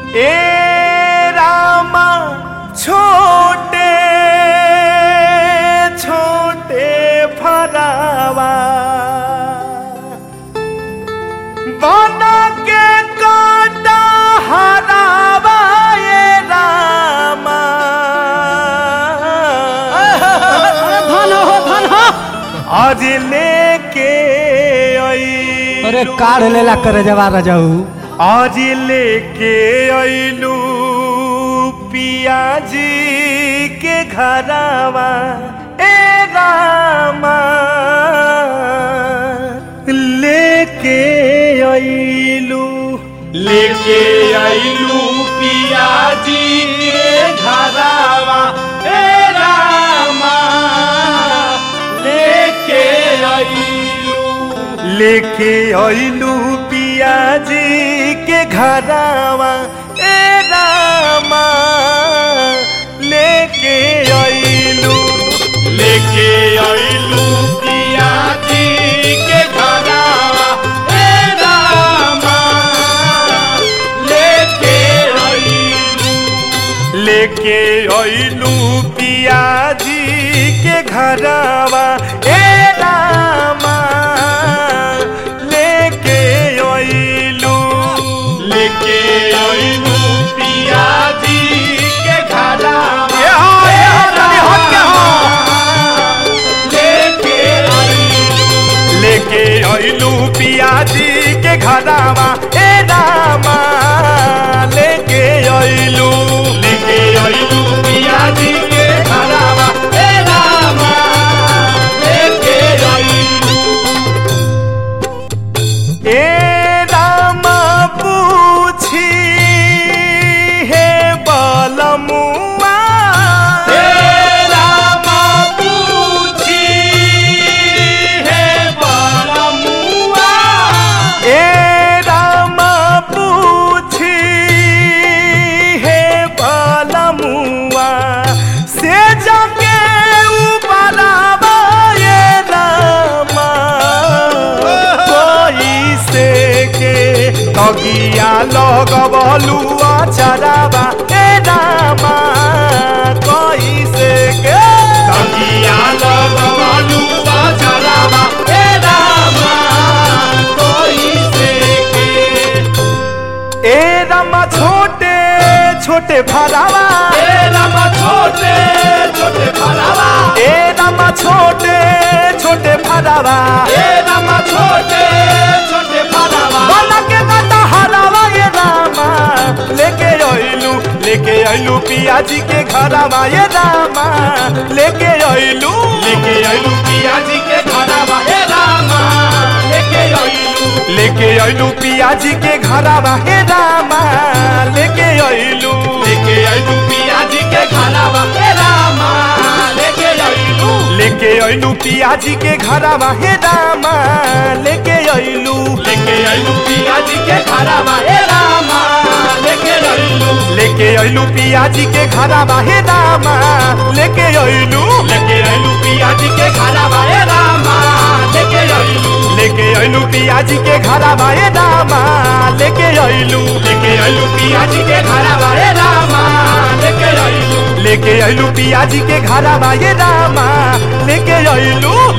ए रामा छोटे छोटे फरावा बना के काटा हरावा ए रामा धन हो धन हो आज लेके आई अरे काढ़ लेला करे जवा रजाऊ आज लेके अइलू पियाजी के घरावा ए रामा लेके अइलू लेके आइलू पियाजी के घरावा ए रामा लेके आइलू लेके अइलू पियाजी के घरावा ए रामा लेके अइलू लेके आइलू पियाजी के घरावा ए रामा लेके आइलू लेके अइलू पियाजी के घरावा ए रामा लेके अइलू लेके आइलू पियाजी के घरावा ए हो, ए हो, तनी हट के हो। लेके आइलू लेके अइलू पियाजी के घरावा ए रामा लेके अइलू लेके आइलू पियाजी के घरावा ए रामा लेके आइलू ए रामा पूछी हे बलमुआ हे रामा पूछी हे बालमुआ ए रामा पूछी हे बलमुआ से जाके उबरावा ये रामा कोई से के तगिया लगबलू अचरावा ए रामा कोई से के तकिया लगवालू बाजरावा हे रामा कोई से के ए रामा छोटे छोटे फरावा हे रामा छोटे छोटे फरावा ए रामा छोटे छोटे फरावा हे रामा छोटे छोटे फरावा बना के गाता हरावा ये रामा लेके अइलू लेके अइलू पियाजी के घरावा ये रामा लेके अइलू लेके आइलू पियाजी के घरावा हे रामा लेके आइलू लेके अइलू पियाजी के घरावा हे रामा लेके अइलू लेके आइलू पियाजी के घरावा हे रामा लेके आइलू लेके अइलू पियाजी के घरावा हे रामा लेके अइलू लेके आइलू पियाजी के घरावा हे रामा लेके आइलू लेके अइलू पियाजी के घरावा हे रामा लेके अइलू लेके आइलू पियाजी के घरावा हे रामा लेके आइलू लेके अइलू पियाजी के घरावा हे रामा लेके अइलू लेके आइलू पियाजी के घरावा हे रामा लेके आइलू लेके अइलू पियाजी के घरावा हे रामा लेके अइलू